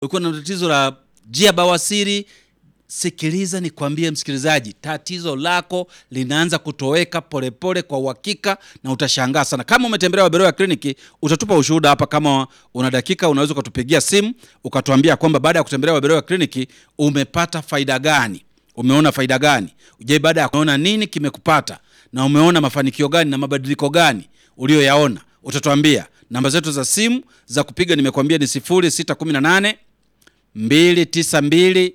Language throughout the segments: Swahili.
ulikuwa na tatizo la jia bawasiri, sikiliza nikwambie msikilizaji, tatizo lako linaanza kutoweka polepole kwa uhakika, na utashangaa sana. Kama umetembelea Waberoya kliniki, utatupa ushuhuda hapa. Kama una dakika, unaweza ukatupigia simu ukatuambia kwamba baada ya kutembelea Waberoya kliniki umepata faida gani, umeona faida gani? Je, baada ya kuona nini kimekupata na umeona mafanikio gani na mabadiliko gani ulioyaona? Utatuambia. Namba zetu za simu za kupiga nimekwambia ni 0618 292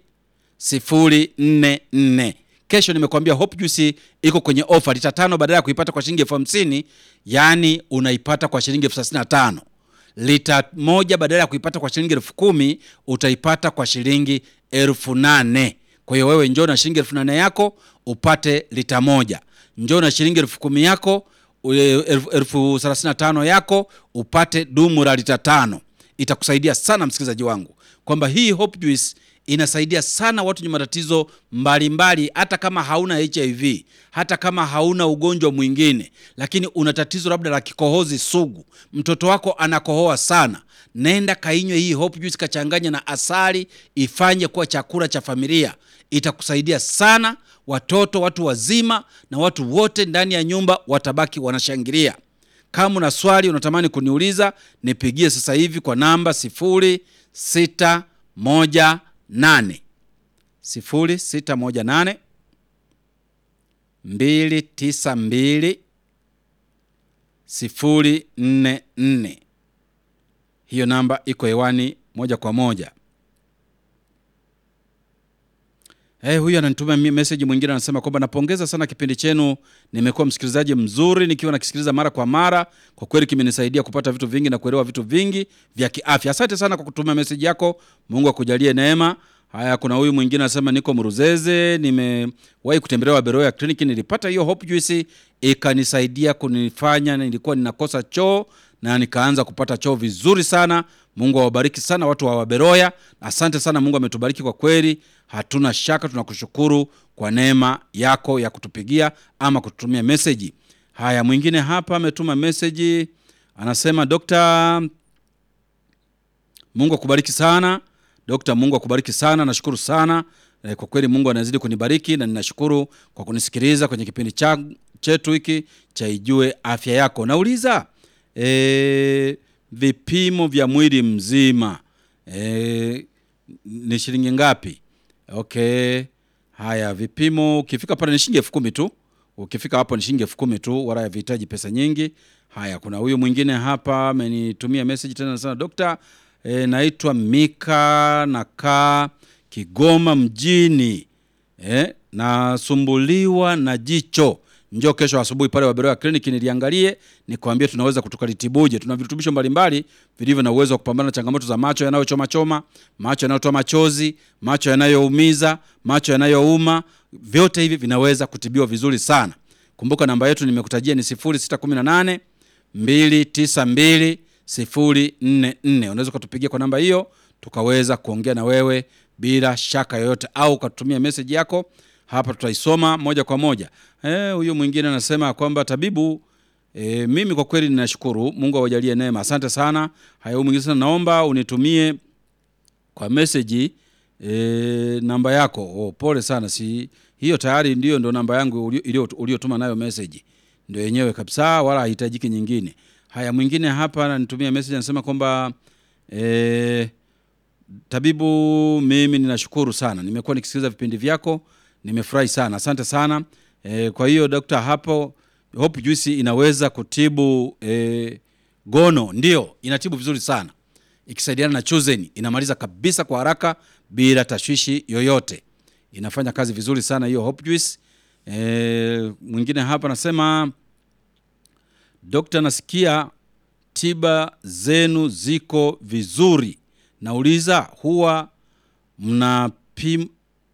044. Kesho nimekwambia Hope Juice iko kwenye ofa, lita tano badala ya kuipata kwa shilingi elfu hamsini yaani unaipata kwa shilingi elfu thelathini na tano. Lita moja badala ya kuipata kwa shilingi elfu kumi utaipata kwa shilingi elfu nane. Kwa hiyo wewe njoo na shilingi elfu nane yako upate lita moja, njoo na shilingi elfu kumi yako elfu thelathini na tano yako upate dumu la lita tano. Itakusaidia sana msikilizaji wangu kwamba hii Hope Juice inasaidia sana watu wenye matatizo mbalimbali, hata kama hauna HIV, hata kama hauna ugonjwa mwingine, lakini una tatizo labda la kikohozi sugu, mtoto wako anakohoa sana, nenda kainywe hii Hope Juice, kachanganya na asali, ifanye kuwa chakula cha familia. Itakusaidia sana, watoto, watu wazima na watu wote ndani ya nyumba watabaki wanashangilia. Kama una swali unatamani kuniuliza, nipigie sasa hivi kwa namba 0618 0618 292 044. Hiyo namba iko hewani moja kwa moja. Hey, huyu ananituma message mwingine anasema kwamba napongeza sana kipindi chenu, nimekuwa msikilizaji mzuri nikiwa nakisikiliza mara kwa mara. Kwa kweli kimenisaidia kupata vitu vingi na kuelewa vitu vingi vya kiafya. Asante sana kwa kutuma message yako, Mungu akujalie neema. Haya, kuna huyu mwingine anasema niko Mruzeze, nimewahi kutembelea Waberoya kliniki, nilipata hiyo Hope Juice ikanisaidia kunifanya, nilikuwa ninakosa choo na nikaanza kupata choo vizuri sana. Mungu awabariki sana watu wa Waberoya, asante sana. Mungu ametubariki kwa kweli, hatuna shaka. Tunakushukuru kwa neema yako ya kutupigia ama kututumia meseji. Haya, mwingine hapa ametuma meseji anasema, Dokta, Mungu akubariki sana Dokta, Mungu akubariki sana, nashukuru sana e, kwa kweli Mungu anazidi kunibariki na ninashukuru kwa kunisikiliza kwenye kipindi cha chetu hiki cha Ijue Afya Yako. Nauliza e, vipimo vya mwili mzima e, ni shilingi ngapi? Okay, haya vipimo, ukifika pale ni shilingi elfu kumi tu. Ukifika hapo ni shilingi elfu kumi tu, wala havihitaji pesa nyingi. Haya, kuna huyu mwingine hapa amenitumia message tena sana, dokta E, naitwa Mika nakaa Kigoma mjini e, nasumbuliwa na jicho. Njoo kesho asubuhi pale Waberoya kliniki niliangalie, nikwambie tunaweza kutukalitibuje. Tuna virutubisho mbalimbali vilivyo na uwezo wa kupambana na changamoto za macho yanayochoma choma, macho yanayotoa machozi, macho yanayoumiza, macho yanayouma. Vyote hivi vinaweza kutibiwa vizuri sana. Kumbuka namba yetu nimekutajia ni 0618 292 044. Unaweza ukatupigia kwa namba hiyo tukaweza kuongea na wewe bila shaka yoyote, au ukatutumia message yako hapa, tutaisoma moja kwa moja. Eh, huyu mwingine anasema kwamba tabibu, e, mimi kwa kweli ninashukuru, Mungu awajalie neema, asante sana. Haya, huyu mwingine sana, naomba unitumie kwa message e, namba yako. Oh, pole sana, si hiyo tayari ndiyo ndo namba yangu uliotuma nayo message, ndio yenyewe kabisa, wala haihitajiki nyingine. Haya, mwingine hapa ananitumia message anasema kwamba e, tabibu, mimi ninashukuru sana, nimekuwa nikisikiliza vipindi vyako, nimefurahi sana, asante sana. E, kwa hiyo dokta, hapo Hope Juice inaweza kutibu e, gono? Ndio, inatibu vizuri sana ikisaidiana na Chuzen, inamaliza kabisa kwa haraka bila tashwishi yoyote, inafanya kazi vizuri sana hiyo Hope Juice. E, mwingine hapa anasema Dokta, nasikia tiba zenu ziko vizuri. Nauliza, huwa mnapima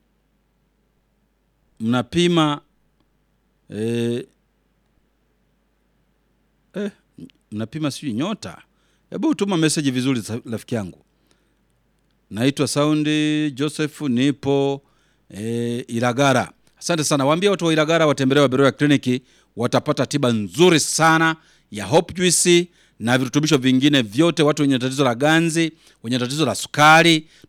mnapima eh, eh, mnapima sijui nyota? Hebu tuma meseji vizuri rafiki yangu. Naitwa Saundi Joseph, nipo eh, Ilagara. Asante sana, waambie watu wa Ilagara watembelee Waberoya kliniki watapata tiba nzuri sana ya Hope Juice na virutubisho vingine vyote. Watu wenye tatizo la ganzi, wenye tatizo la sukari,